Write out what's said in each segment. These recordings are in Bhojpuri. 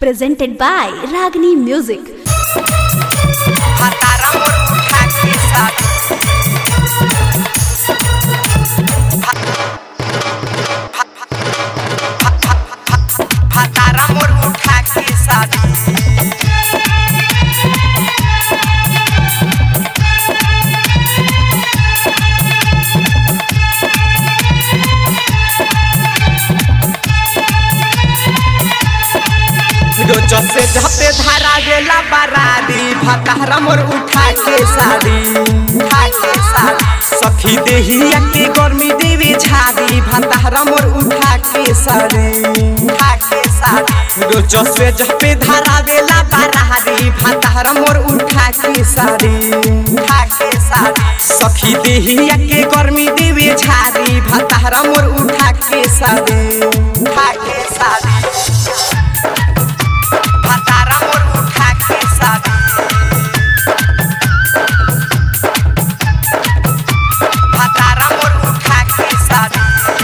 presented by Ragini Music. Mataram और उठा के साथ मताराम और उठा के साथ रोज से झपे धारा गेला बरारी भतारा मोर उठा के साड़ी उठा के साड़ी सखी देहिया के गर्मी देवी झाड़ी भतारा मोर उठा के साड़ी उठा के साड़ी रोज से झपे धारा गेला बरारी भतारा मोर उठा के साड़ी उठा के साड़ी सखी देहिया के गर्मी देवी झाड़ी भतारा मोर उठा के साड़ी उठा के साड़ी भतारा मोर उठा के साथ भतारा मोर उठा के साथ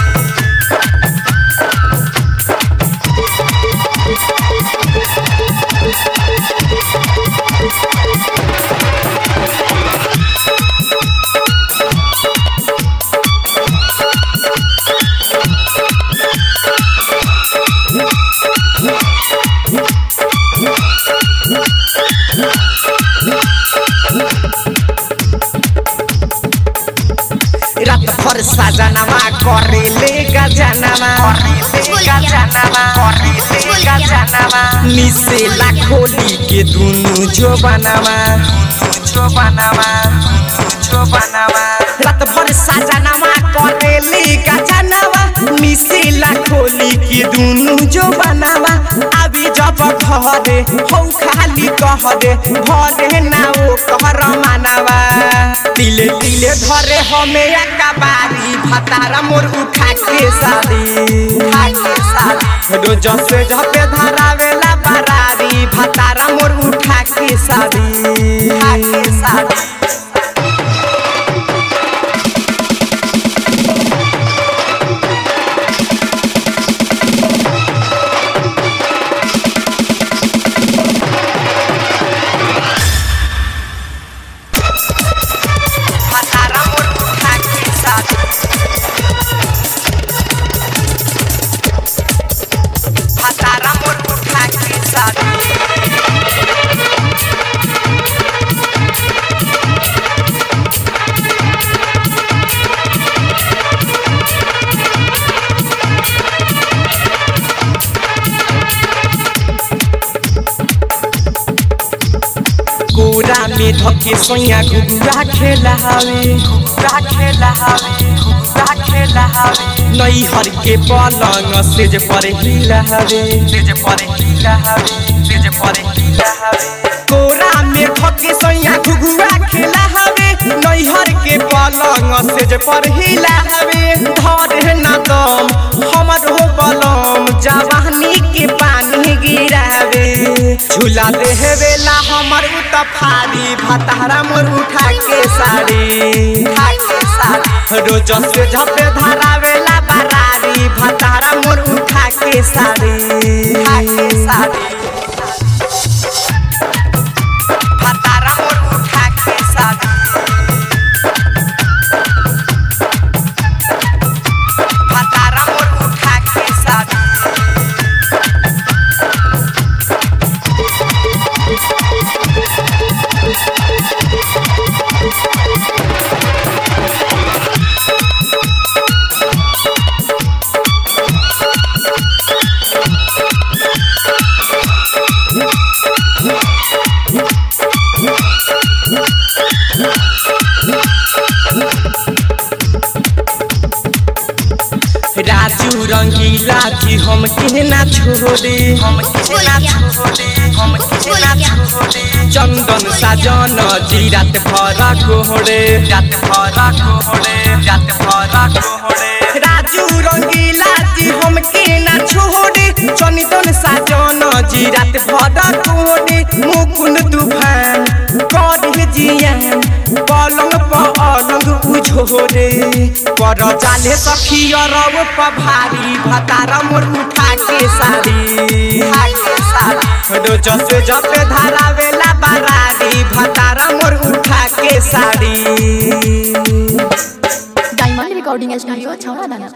रात भर सजनवा करेले गजनवा करेले गजनवा करेले गजनवा मिसेला खोली के दुनु जो बनवा जो बनवा जो बनवा रात भर सजनवा करेले गजनवा मिसेला खोली के दुनु जो बनवा अभी जब घरे हौ खाली कह दे भरे ना ओ कहर मानवा तिले तिले धरे हमें अकबारी भतारा मोर उठा के साड़ी उठा के साड़ी रोज से झपे धरावेला बरारी भतारा मोर उठा के साड़ी उठा के साड़ी भतारा मोर उठा के साड़ी भतारा मोर उठा के साड़ी कोरा में धके सोया घुघुरा खेला हवे घुघुरा खेला हवे घुघुरा खेला हवे नई हर के पलंग सेज पर हिला हवे सेज पर हिला हवे सेज पर हिला हवे कोरा में धके सोया घुघुरा खेला हवे नई हर के पलंग सेज पर हिला हवे धरे ना दम हमर हो बलम जवानी के पानी गिरावे झूला देहवेला हमर उतफारी भतारा मोर उठा के साड़ी उठा के साड़ी रोज से झपे धरावेला बरारी भतारा मोर उठा के साड़ी उठा के साड़ी भतारा मोर उठा के साड़ी भतारा मोर उठा के साड़ी राजू रंगीला जी हम केना छोड़े हम केना छोड़े हम केना छोड़े चंदन साजन जी रात भरा कोहड़े रात भरा कोहड़े रात भरा कोहड़े राजू रंगीला जी हम केना छोड़े चंदन साजन जी रात भरा कोहड़े मुकुन तूफान कर जियान पलंग पर अलंग उझोरे पर जाले सखी अरब पर भारी भतार मोर उठा के साड़ी उठा के साड़ी रोज से जपे धरावेला बारारी भतारा मोर उठा के साड़ी डायमंड रिकॉर्डिंग स्टूडियो छौड़ा दाना